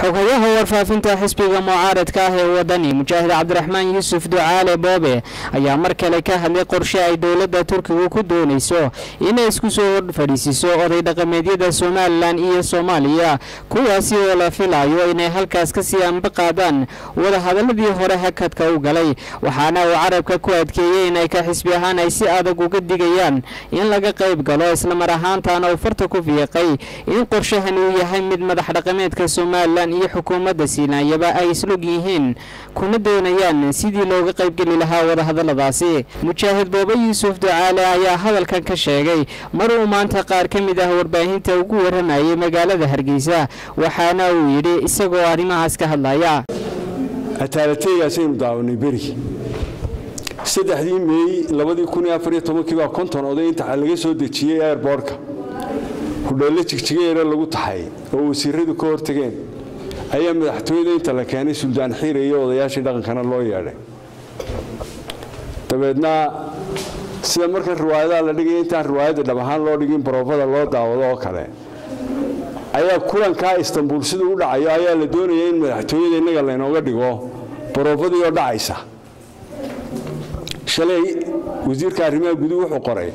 xogayaha warfaafinta xisbiga mucaaradka ah ee wadani mujaahid cabdiraxmaan yuusuf ducaale boobe ayaa mar kale ka hadlay qorshe ay dowladda turkigu ku doonayso inay isku soo fadhiisiiso oday dhaqameedyada somalilan iyo soomaaliya kuwaasi oo la filayo inay halkaas kasii anba qaadaan wadahadaladii hore hakadka u galay waxaana uu carabka ku adkeeyey inay ka xisbi ahaan ay si adag uga digayaan in laga qayb galo islamar ahaantaana uu farta ku fiiqay in qorshahani uu yahay mid madax dhaqameedka somalilan iyo xukuumadda siinaayaba ay islog yihiin kuna doonayaan sidii looga qaybgeli lahaa wadahadaladaasi mujaahid boobe yuusuf ducaale ayaa hadalkan ka sheegay mar uu maanta qaar ka mid ah warbaahinta ugu waramayay magaalada hargeysa waxaana uu yidhi isagoo arrimahaas ka hadlaya ataalateygaasaynu daawanay beri saddexdii meey labadii kun iyo afariyo tobankii baa konton oday inta laga soo dejiyey airboortka hudheello jigjigayeera lagu taxay oo wasiiradu ka hortageen ayaa madaxtooyada inta la keenay suldaan xiire iyo odayaashii dhaqankana loo yeedhay dabeedna sida marka riwaayadaha la dhigaya intaan riwaayadda dhab ahaan loo dhigin baroofada loo daawado oo kale ayaa kulankaa istanbuul siduu u dhacayo ayaa la doonaya in madaxtooyada innaga laynooga dhigo baroofadii oo dhacaysa shalay wasiirka arrimaha guduhu wuxuu qoray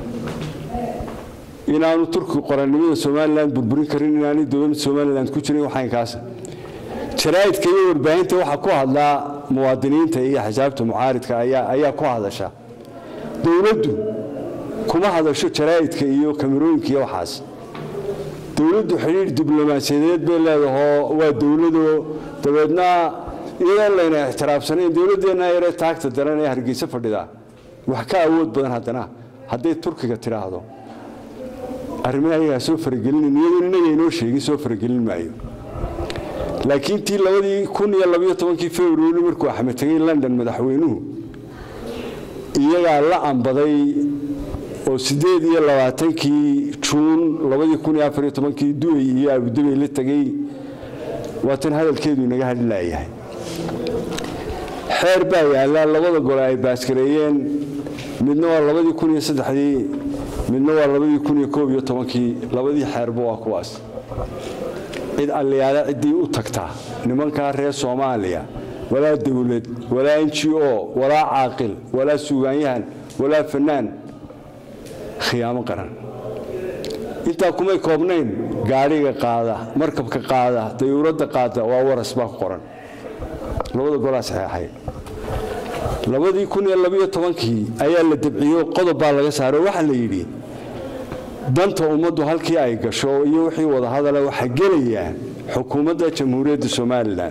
inaanu turkigu qorannimada somalilan burburin karin inaanay dowladda somalilan ku jirin waxaynkaasa jaraa'idka iyo warbaahinta waxaa ku hadlaa muwaadiniinta iyo xisaabta mucaaridka ayaa ku hadasha dowladdu kuma hadasho jaraa'idka iyo kamerooyinka iyo waxaas dowladdu xidhiidh diblomaasiyadeed bay leedahoo waa dowlado dabeedna iyadoon layna ixtiraafsanayn dowladdeenna yaree taagta daran ee hargeysa fadhida wax ka awood badan haddana hadday turkiga tidhaahdo arrimaha ayagaa soo faragelinin iyadoon innaga inoo sheegin soo faragelin maayo laakiin tii labadii kun iyo labayo tobankii februari markuu axmed tegay london madaxweynuhu iyagaa la ambaday oo siddeed iyo labaatankii juun labadii kun iyo afariyo tobankii duway iyo abudabey la tegey waatan hadalkeedu inaga hadhlaayahay xeer baa yaallaa labada gole ay baaskareeyeen midna waa labadii kun iyo saddexdii midna waa labadii kun iyo koob iyo tobankii labadii xeerba waa kuwaas cid alliyaale ciddii u tagtaa nimankaa reer soomaaliya walaa dowlad walaa n g o walaa caaqil walaa suugaanyahan walaa fanaan khiyaamo qaran intaa kumay koobnayn gaadhiga qaada markabka qaada dayuuradda qaada waa waras baa ku qoran labada golaa saxeexay labadii kun iyo labayo tobankii ayaa la dabciyo qodob baa laga saaro waxaa la yidhi danta ummaddu halkii ay gasho iyo wixii wadahadala waxaa gelaya xukuumadda jamhuuriyadda somalilan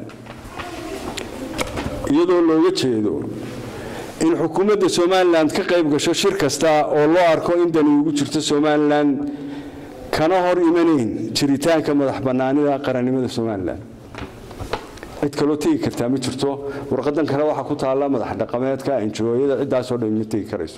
iyadoo looga jeedo in xukuumadda somalilan ka qayb gasho shir kasta oo loo arko in dani ugu jirto somalilan kana hor imanayn jiritaanka madax bannaanida qarannimada somalilan cid kaloo tegi kartaa ma jirto warqadan kale waxaa ku taalla madax dhaqameedka enjooyada ciddaasoo dhan ma tegi karayso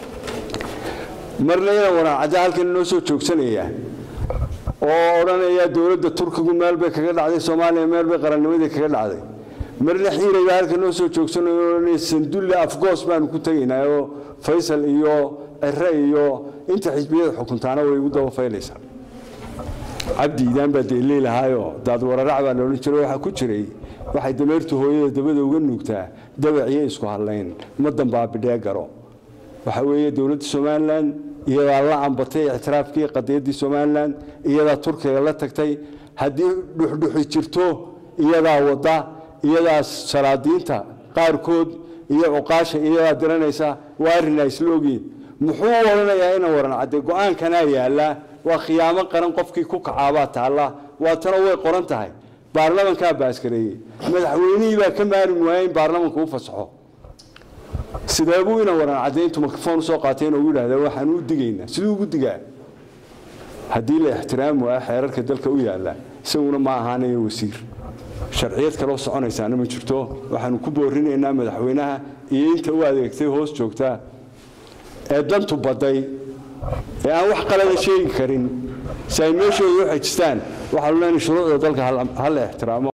marna inaan waraacadda halkan inoo soo joogsanaya oo odhanaya dowladda turkigu meel bay kaga dhacday soomaaliya meel bay qarannimadii kaga dhacday marna xiirayba halkan noo soo joogsanayo odhanaya sandulle afgoos baanu ku tegaynaa oo faysal iyo cire iyo inta xisbiyada xukuntaana way igu daba faylaysaa cabdi iidaan baa dee leelahaayo daad wararac baa loodhan jiray waxaa ku jiray waxay dameertu hooyada dabada uga nuugtaa dabaciyo isku hadlayn ma dambaabidhee garo waxa weeye dowladda somalilan iyadaa la ambatay ictiraafkii qadiyaddii somalilan iyadaa turkiga la tagtay haddii dhuxdhuxi jirto iyadaa wadda iyadaa salaadiinta qaarkood iyo cuqaasha iyadaa diranaysa waa arrin ay isla ogyiin muxuu odhanayaa ina waran cadde go-aankanaa yaallaa waa khiyaamo qaran qofkii ku kacaabaa taalla waatana way qoran tahay baarlamankaa baaskareeyey madaxweynihii baa ka maarin waaya in baarlamanku u fasaxo sidee buu ina waran cadde intuu mikrofon usoo qaatay inuu yidhahda waxaan u digaynaa siduu ugu digaa haddii la ixtiraam waaya xeerarka dalka u yaalla isaguna ma ahaanayo wasiir sharciyad kaloo soconaysaana ma jirto waxaanu ku boorinaynaa madaxweynaha iyo inta u adeegtay hoos joogta ee dantu badday ee aan wax qalada sheegi karin si ay meeshooda u xejistaan waxaanu leenahay shuruucda dalka ha la ixtiraamo